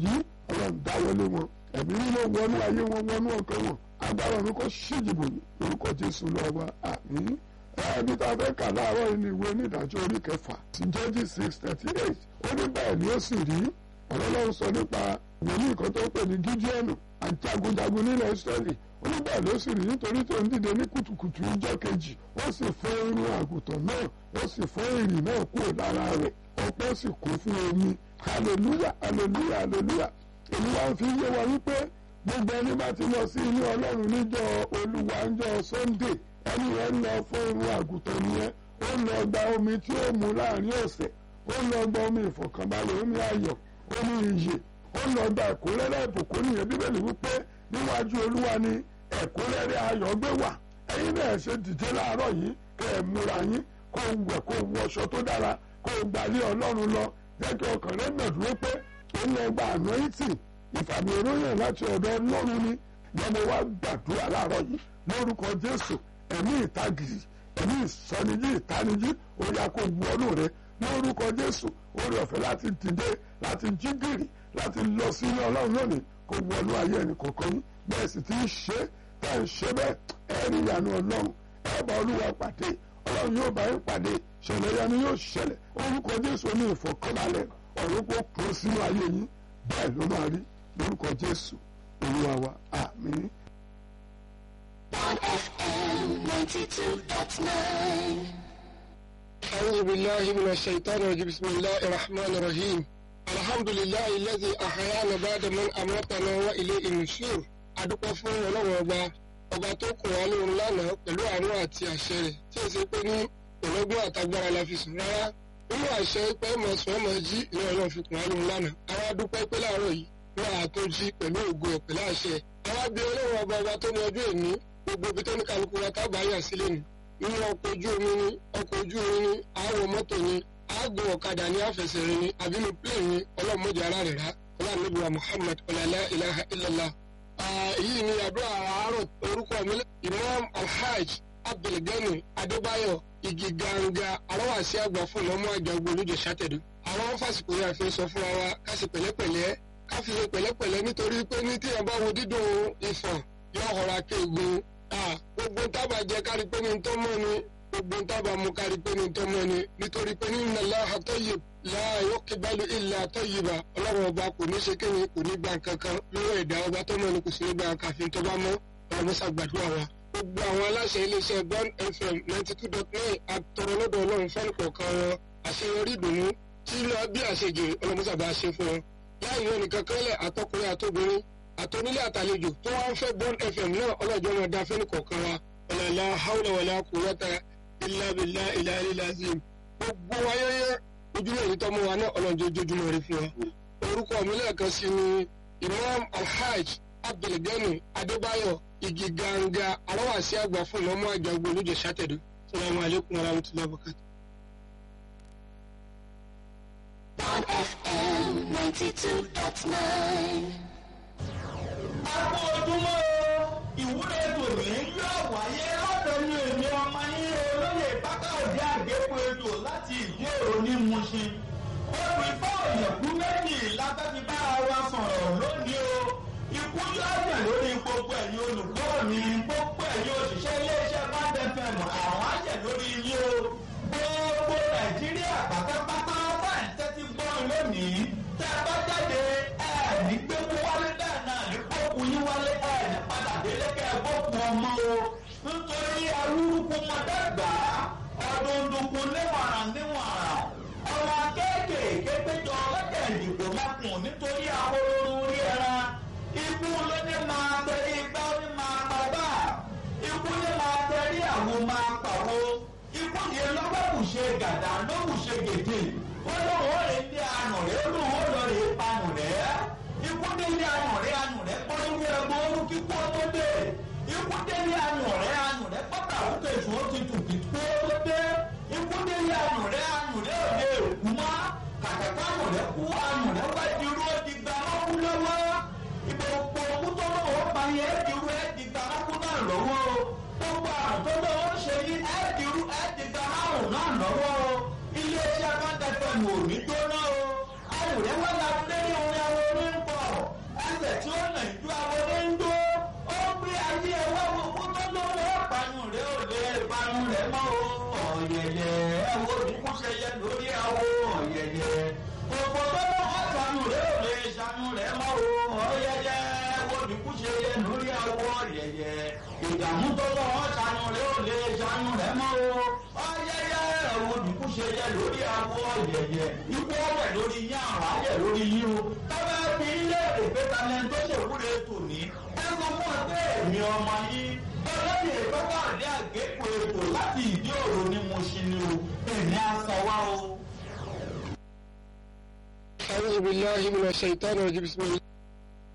yìí ọlọ́run dáwọ́lé wọn ẹ̀mí mímọ́ wọnú ayé wọn wọnú ọkàn wọn agbára ọ̀run kò ṣíjìbò ní orúkọ jésù lọ́wọ́ àmín ẹbí tá a fẹ́ kà láàárọ̀ yìí ní ìwé onídàájọ́ orí kẹfà ti jẹ́jì six thirty eight ó ní bẹ́ẹ̀ ni ó sì rí ọ̀rọ̀ lọ́run sọ nípa wòlíì kan tó ń pè ní gídíọ̀nù àjagunjagun nílẹ̀ ìsírẹ́lì ó ní bẹ́ẹ̀ ló sì rí nítorí tó ń dìde ní kùtùkùtù ìjọ́ kejì ó sì fọ́ irun àgùntàn náà ó sì fọ́ ìrì náà kúrò lára rẹ̀ ọ̀pọ̀ sì kún fún omi hallelujah hallelujah hallelujah èmi wá ń fi yé wa wípé gbogbo ẹni bá ti lọ sí ilé ọlọ́run níjọ́ olúwa ńjọ́ sunday ẹni yẹn ń lọ fún irun àgùntàn nìyẹn ó ń lọ gba omi tí ó mu láàrin ọ̀sẹ̀ ó ń lọ gba omi ìfọ̀kànbalẹ̀ omi ayọ̀ omi ìyè ó ń lọ gba ẹ̀kúnrẹ́rẹ́ ìbùkún nìyẹn bíbélì wípé níwájú olúwa ni ẹ̀kúnrẹ́rẹ́ ayọ̀ gbé wà ẹ̀yin náà ṣe dìde láàárọ̀ yìí kẹ́ ẹ̀ múra yín kó o wẹ̀ kó o wọṣọ tó dára kó o gbalé ọlọ́run lọ jẹ́ kí ọkàn rẹ̀ nà dúró pé ó ń lọ gba anointing ìfàmì ìròyìn láti ọ̀dọ̀ ọlọ́run ni lọ́mọ wa gbàdúrà láàárọ̀ yìí lórúkọ jésù ẹ̀mí ìtagìrì ẹ̀mí ìsọnijí ìtanijí ó yá kó wọnú rẹ lórúkọ jésù orí ọ̀fẹ́ láti dìde láti jí gìrì láti lọ sí ilé ọlọ́run lónìí kó wọnú ayé ẹnì kọ̀ọ̀kan yín bẹ́ẹ̀ sì ti ń ṣe tẹ́ ń ṣe bẹ́ẹ̀ ẹ rí ìyanu ọlọ́run ẹ bá olúwa pàdé ọlọ́run yóò bá yín pàdé ṣẹlẹ̀ yanu yóò ṣẹlẹ̀ orúkọ jésù ní ìfọ̀kànbalẹ̀ ọ̀run kó kún sínú ayé yín bẹ́ẹ̀ ló máa rí lórúkọ jésù olúwa wa àmín. One FM 92.9. أعوذ بالله من الشيطان الرجيم بسم الله الرحمن الرحيم الحمد لله الذي أحيانا بعد من أماتنا وإليه النشور adúpẹ́ fún ọlọ́run ọba ọba tó kùn wá lóorun lánàá pẹ̀lú àánú àti àṣẹ rẹ̀ tí ó ṣe pé ní ọlọ́gbọ́n àtagbára la fi sùn rárá nínú àṣẹ pé mọ̀ sùn ọmọ jí ìlú ọlọ́run fi kùn wá lóorun lánàá àwa dúpẹ́ pé láàárọ̀ yìí wọ́n á tó jí pẹ̀lú ògo ẹ̀ pẹ̀lú àṣẹ àwa bí ọlọ́run ọba ọba tó ní ọjọ́ èní gbogbo ibi tó ní kálukú wa tábà yà sílẹ̀ nù nínú ọkọ̀ ojú omi ni ọkọ̀ ojú omi ni àwọ̀ mọ́tò ni àgùn ọ̀kadà ní àfẹsẹ̀rin ni àbínú plẹ̀ ni ọlọ́mọdé ara rẹ̀ rá ọlọ́mọdé muhammad ọ̀làlá ilaha illallah. èyí ni àdúrà àárọ̀ orúkọ mi imam alhaj abdulgani adébáyọ̀ igi ganga aláwàsí àgbà fún ọmọ àjàgbó olùjọ sátẹ̀dù. àwọn fásitì yà fi sọ fún wa ká sì pẹ̀lẹ́pẹ̀lẹ́ ká fi ṣe pẹ̀lẹ́pẹ̀lẹ́ nítorí pé ní tí ẹ bá wo dídùn ìfọ̀n yóò họra kéegun gbogbo tábà jẹ kárí pé ní tọ́ mọ́ ni gbogbo tábà mú kárí pé ní tọ́ mọ́ ni nítorí pé ní nàlá àtọ́yè láàyò kíbalù ilẹ̀ àtọ́yìbà ọlọ́run ọba kò ní ṣe kéwìn kò ní gbà kankan lọ́wọ́ ẹ̀dá ọba tó mọ́ ni kò sí ní gbà kàfin tó bá mọ́ ọlọ́mọṣà gbàdúrà wa. gbogbo àwọn aláṣẹ iléeṣẹ́ bond fm ninety two dot nine àtọ̀rọ̀ lọ́dọ̀ ọlọ́run fẹ́ni kọ̀ọ̀kan wọn àṣeyọrí ìdùnnú tí lọ bí àṣejì ọlọ́mọṣà bá ṣe fún wọn. láì yọ nìkan kẹ́lẹ̀ àtọkùnrin àtobìnrin àtọ́nílé àtàlejò tó wá ń fẹ́ bond fm náà ọlọ́jọ́ wọn dá fẹ́ni kọ̀ọ̀kan wa ọ̀làlá haúlà wàlá kùwọ́tà ilá bìlá ilá ilá zim gbogbo ayẹyẹ ojúmọ̀ èyí tọ́mọ wa náà ọlọ́jọ́ ojoojúmọ́ rí fún wa. orúkọ mi lẹ́ẹ̀kan sí ni imam alhaj abdulgani adébáyọ̀ igi ganga aláwàsí àgbà fún ọmọ àjàgbó olùjẹ sátẹ̀dù salamu alaykum wa rahmatulahi wa barakatuh. One FM 92.9. Àpò ojúmọ́ o, ìwúre tòní yóò wáyé lọ́dọ̀ ní èmi ọmọ yín olóyè Bákàròdé Àgbépo Ètò láti ìdí èrò ní Mushin. Olú ifá òyìnbó méjì lábẹ́bí bá wa sọ̀rọ̀ lónìí o. Ikú yóò jẹ̀ lórí gbogbo ẹ̀yin olùkọ́ mi, gbogbo ẹ̀yin òṣìṣẹ́ iléeṣẹ́ Bádẹ́fẹ̀m àwọn àjẹ̀ lórí yín o. Gbogbo Nàìjíríà pátápátá bá ń tẹ́tí gbọ́ lónìí. Tẹ́ ẹ bá jáde ẹ̀ ní gbé mú wálé bẹ́ẹ̀ náà ní kókù yín wálé ẹ̀ ní padà délé kẹ́ ẹ bókun ọmọ o. Nítorí arúgbó mọ̀dẹ́gbà ọdún dùnkún níwọ̀nràn níwọ̀nràn. Ọmọ kéékèèké péjọ ọlọ́kẹ̀ ìdìbò mọ́kùn nítorí ahoro orí ẹran. Ikú ló ní máa tẹ̀lé igbá ó ní máa pa bá. Ikú ní máa tẹ̀lé àwo máa pàwo. Ikú yẹn lọ́wọ́ kù ṣe gàdá ló kù ṣe gèdè. Ó lóun ó lè dé àná rẹ̀ ó lóun ó lọ rè é panù rẹ̀. Ikú délé àná rẹ̀ àná rẹ̀ pọ́nrú ẹgbẹ́ orú kíkú ó tó dé. Ikú délé àná rẹ̀ àná rẹ̀ pátá òkè ìṣó ti tù kí kú ó tó dé. Ikú délé àná rẹ̀ àná rẹ̀ ò lè kú mọ́. Kàkàkà àná rẹ̀ kú àná rẹ̀ wá di irú ó di gbà lọ́kú lọ́wọ́. Ìgbòho òkú tó lọ́wọ́ pa yẹn ẹ́ di irú ẹ́ di gbà lọ́kú náà lọ́wọ́. Gbogbo àrùn tó lọ́wọ́ ṣe yí ẹ́ di irú ẹ́ di gbà lọ́rùn náà lọ́wọ́. Iléeṣẹ́ Bándẹ́fẹ̀mù ò ní jóná o. Àwòrán wá la lé ní orin àwọn orin ń pọ̀ ìdààmú tó lọ ọ́ ṣàyàn rẹ̀ ó lè ṣàyàn rẹ̀ mọ́ o ọ̀yẹ́yẹ́ ẹ̀rọ òdìkú ṣe yẹ lórí awọ yẹ̀yẹ̀ ikú ọ̀wẹ̀ lórí yín àrùn ayẹ̀ lórí yín o tọ́lá fi ilé èpè talẹ̀ tó ṣèwúre tòní ẹnu fún ọtẹ èmi ọmọ yín ọlọ́dún ìpẹ́pẹ́ àdé àgékù ètò láti ìdí òru ni mo ṣe ni o èmi á sọ wá o. أعوذ بالله من الشيطان الرجيم بسم الله